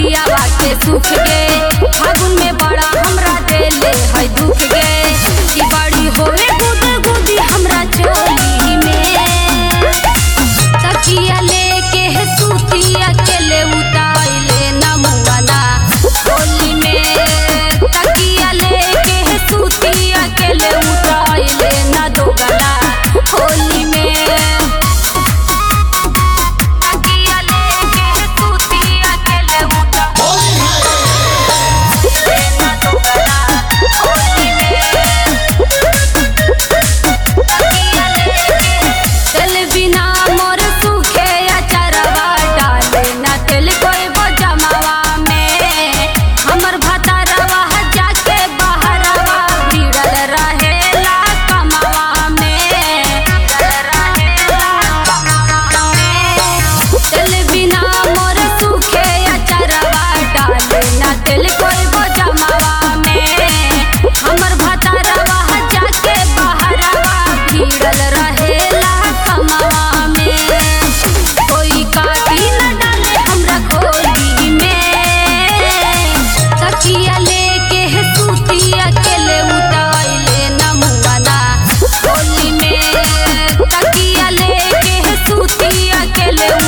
पियावा के सुख गे फागुन में बड़ा हमरा देले है दुख गे कि बड़ी होए गुद गुदी हमरा चोली में तकिया लेके है सूती अकेले उताइले नमुआना होली में तकिया लेके है सूती अकेले उताइले न दोगला होली में तकिया लेके है सूती अकेले उताइले न दोगला होली में तेल बिना मोर सूखे अचरवा डाले ना तेल कोई बजमावा में हमर भतारवा जाके बहरवा भिड़ल रहेला कमावा में रहेला कमावा में तेल बिना मोर सूखे अचरवा डाले ना तेल कोई बजमावा में हमर भतारवा जाके बहरवा भिड़ल रहेला कमावा में कोई काटी न डाले हमरा खोली में तकिया लेके है सूती अकेले उताइले नमुआना होली में तकिया लेके है सूती अकेले